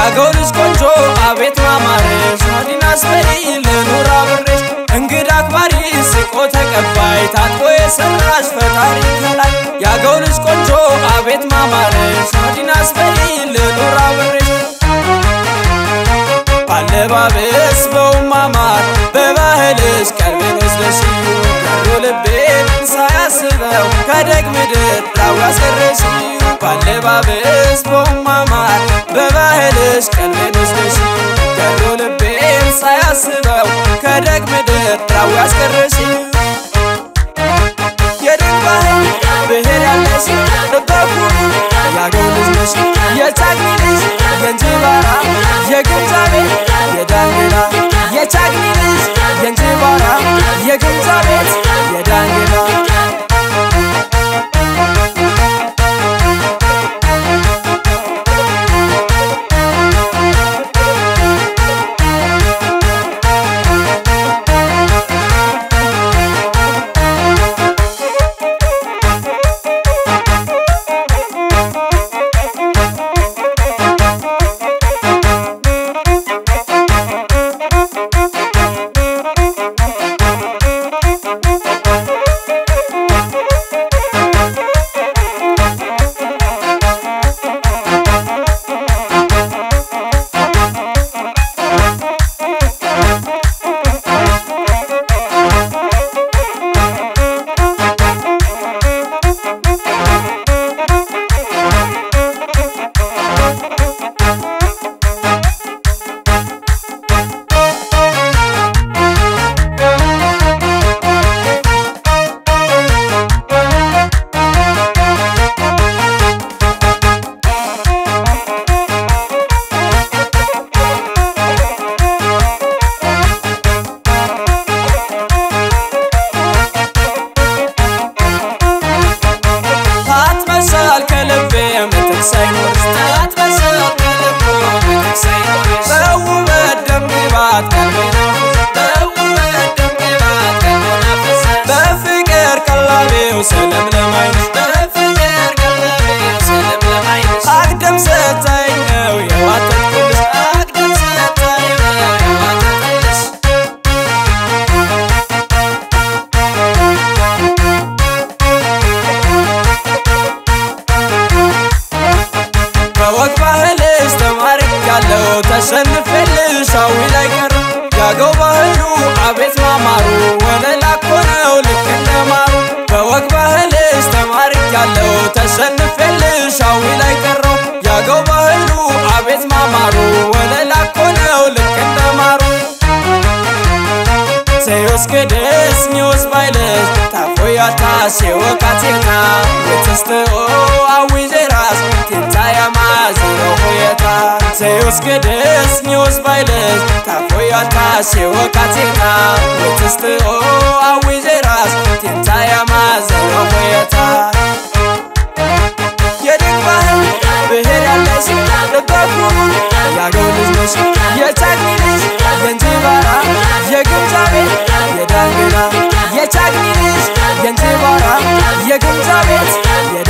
ያገው ልጅ ቆንጆ አቤት ማማረሽ ሆዲን አስበይ ልኑር አብሬሽ እንግዳ አክባሪ ስቆ ተቀባይ ታጥቦ የሰራሽ ፈጣሪ ከላይ ያገው ልጅ ቆንጆ አቤት ማማረሽ ሆዲን አስበይ ልኑር አብሬሽ ባለባበስ በውማማር በባህልሽ ቀልቤን ወስደሽ ገሩ ልቤን ሳያስበው ከደግ ምድር ዳው ያስቀረሽ ባለባበስ በውማማር በባህልሽ ቀልቤን ወስደሽ ገሩ ልቤን ሳያስበው ከደግ ምድር ዳው ያስቀረሽ የደግ ባህል ብሔር ያለሽ በኩሩ ያገው ልጅ ነሽ የቻግኒ ልጅ የእንጅባራ የግምጃ ቤት የዳንግላ የቻግኒ ልጅ የእንጅባራ የግምጃ ቤት የዳንግላ ታትመሻል ከልቤ ምትክ ሳይኖርሽ ታትመሻል ከልቤ ምትክ ሳይኖርሽ በውበት ደምግባት ቀልቤን በውበት ደምግባት ቀልቤን አፈሰ በፍቅር ቀላቤው ሰለምለም ዓይንሽ በፍቅር ቀላቤው ሰለምለም ዓይንሽ አግድም ስታይ ነው የዋተትኩልሽ አግድም ስታይ ነው የዋተትኩልሽ በወግ ባህልሽ ተማርኬያለሁ ተሸንፌልሽ አዊ ላይ ቀረ ያገው ባህሉ አቤት ማማሩ ወለላ እኮ ነው ልክ እንደ ማሩ በወግ ባህልሽ ተማርኬያለሁ ተሸንፌልሽ አዊ ላይ ቀረው ያገው ባህሉ አቤት ማማሩ ወለላ እኮ ነው ልክ እንደ ማሩ Seos que des nios bailes Ta foyata se o kateta Weteste o awizeras Tinta ya mazero foyata Seos que des nios bailes Ta foyata se o kateta Weteste o awizeras Tinta ya mazero foyata የደግ ባህል ብሔር ያለሽ በኩሩ ያገው ልጅ ነሽ የቻግኒ ልጅ የእንጅባራ የግምጃ ቤት የዳንግላ የቻግኒ ልጅ የእንጅባራ የግምጃ ቤት